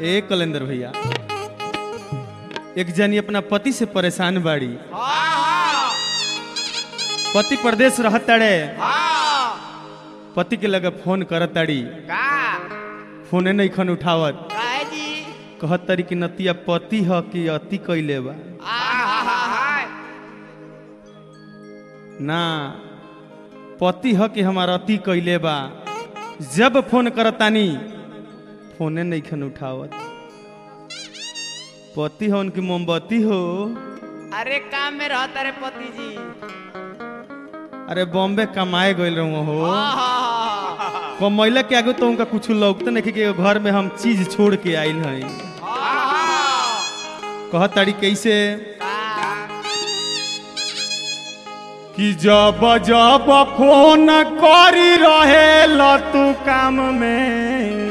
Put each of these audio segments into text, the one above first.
ए कलेंदर भैया एक जनी अपना पति से परेशान बाड़ी पति प्रदेश रहताड़े पति के लगे फोन करताड़ी फोने नहीं खन उठावत कहत तारी कि नतिया पति ह कि अति कैले बा ना पति ह कि हमार अति कैले बा जब फोन करतानी फोने नहीं खन उठावत पति हो उनकी मोमबत्ती हो अरे काम में रहता रे पति जी अरे बॉम्बे कमाए गइल रहूं हो आहा, कमैला के आगे तो उनका कुछ लौकते नहीं कि घर में हम चीज छोड़ के आइल हई आहा, कहत तारी कैसे आ, कि जब जब फोन करी रहे तू काम में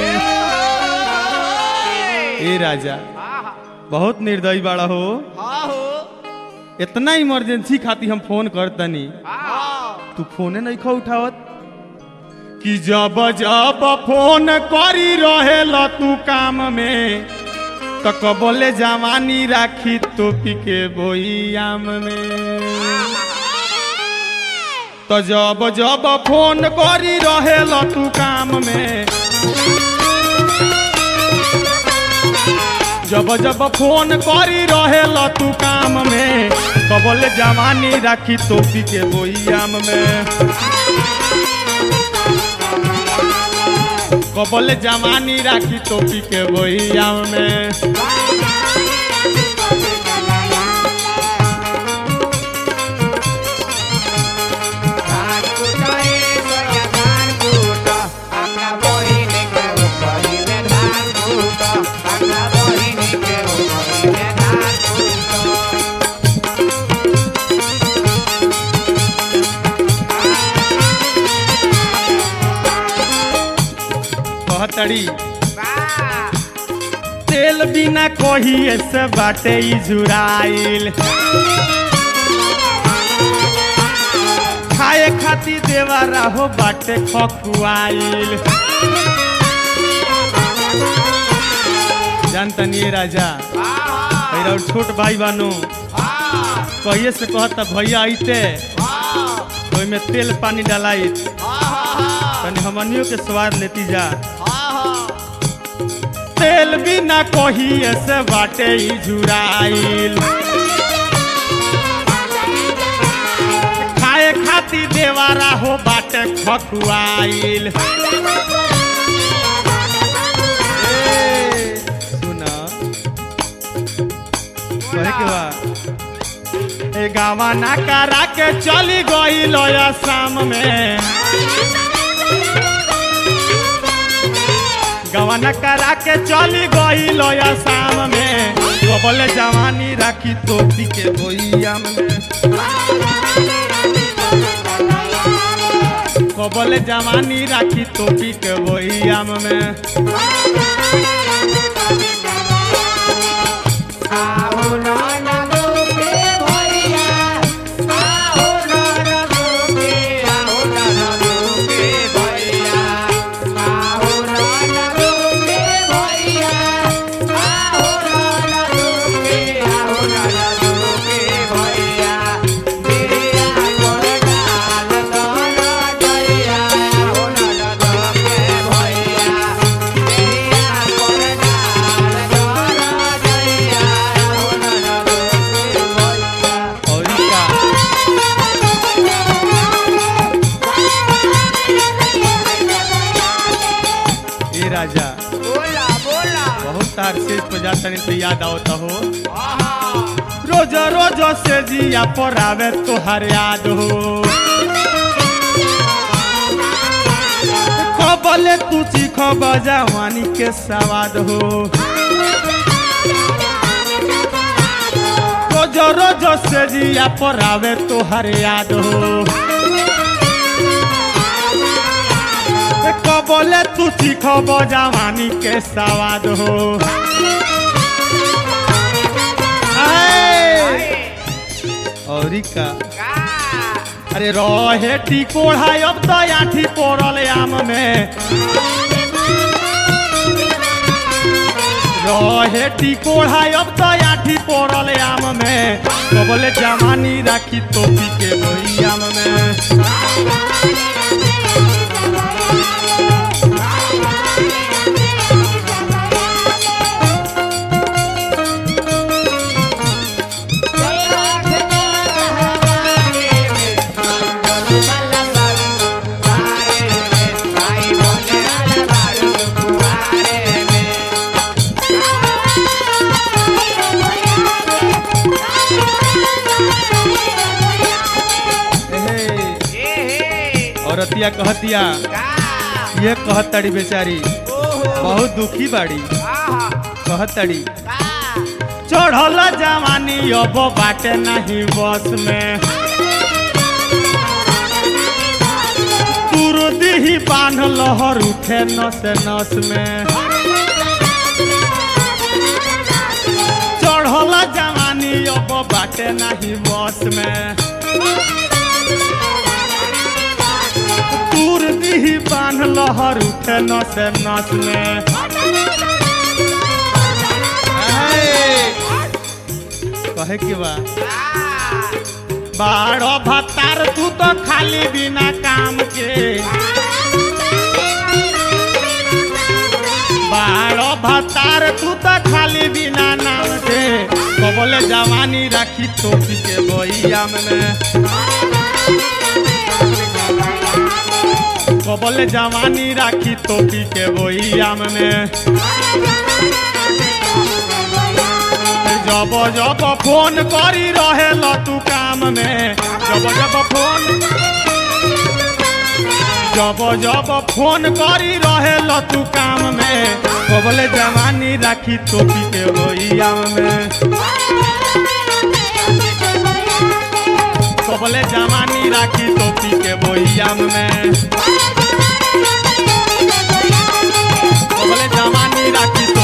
ए राजा आहा, बहुत निर्दयी बाड़ा हो हाँ हो, इतना इमरजेंसी खातिर हम फोन करतनी आहा, तू फोने नहीं खा उठावत कि जब जब फोन करी रहे तू काम में तो कबले जवानी राखी टोपी के बोईयाम में तो जब जब फोन करी रहे तू काम में जब जब फोन करी रहे तू काम में कबले जवानी राखी टोपी के बोईयाम में कबल जवानी राखी टोपी के बोइया में धान कुटाए सोया धान कुटा, अपना बहिन के ऊपरी में धान कुटा, अपना बहिन के ऊपरी में धान कुटा। कहतड़ी वाह, तेल बिना कही ऐसे बाटे ई जुराइल खाए खाती देवारा हो बाटे खकुआइल जानतनी ये राजा आहा, मेरा और छोट भाई बानो आहा, कहिए से कहता भैया आइते आहा, तो में तेल पानी डालाई आहा, तनी हमनियों के स्वाद लेती जा आहा, तेल बिना कही ऐसे बाटे ई जुराइल खाए खाती देवारा हो बाटे खकुआइल ए, सुना कहे के बा ए गावा ना करा के चली गई लोया शाम में गवाना करा के चली गई लोया शाम में बोले जवानी राखी टोपी के बोइया में कबले जवानी राखी टोपी के बोइया में आहो नाना गोपे भैया, आहो नाना गोपे, आहो नाना गोपे भैया, आहो नाना गोपे भैया, आहो नाना गोपे, आहो नाना गोपे भैया, मेरा गोर डाल दोना दैया, आहो नाना गोपे भैया, मेरा गोर डाल दोना दैया, आहो नाना गोपे भैया। और ई का ए राजा बोला बोला बहुत तार से पे जाता नहीं तो याद आवता हो आहा रोज रोज से जिया पर आवे तोहर याद हो कबले तू चीख जवानी के सवाद हो रोज रोज से जिया पर आवे तोहर याद हो कबले तू चीख जवानी के सवाद हो आए। और ई का का अरे रहे टिकोड़ा अब तो आठी पड़ल आम में रहे टिकोड़ा अब तो आठी पड़ल आम में कबले जवानी राखी टोपी के वही आम में एहे, औरतिया कहतिया ये कहतड़ी बेचारी बहुत दुखी बाड़ी कहतड़ी चढ़ल जवानी अब बाटे नहीं बस में तुरदी ही बांध लहर उठे नस नस में चढ़ल जवानी अब बाटे नहीं बस में तुरदी ही बांध लहर उठे नस नस में ए, कहे के बा बाड़ो भत्तार तू तो खाली बिना काम के बाड़ो भत्तार तू तो खाली बिना नाम के कबले जवानी राखी टोपी के बोइया में कबले जवानी राखी टोपी के बोइया में जब जब फोन करी रहे तू काम में जब जब फोन जब जब फोन करी रहे तू काम में कबले जवानी राखी टोपी के बोइया में कबले जवानी राखी टोपी के बोइया में कबले जवानी राखी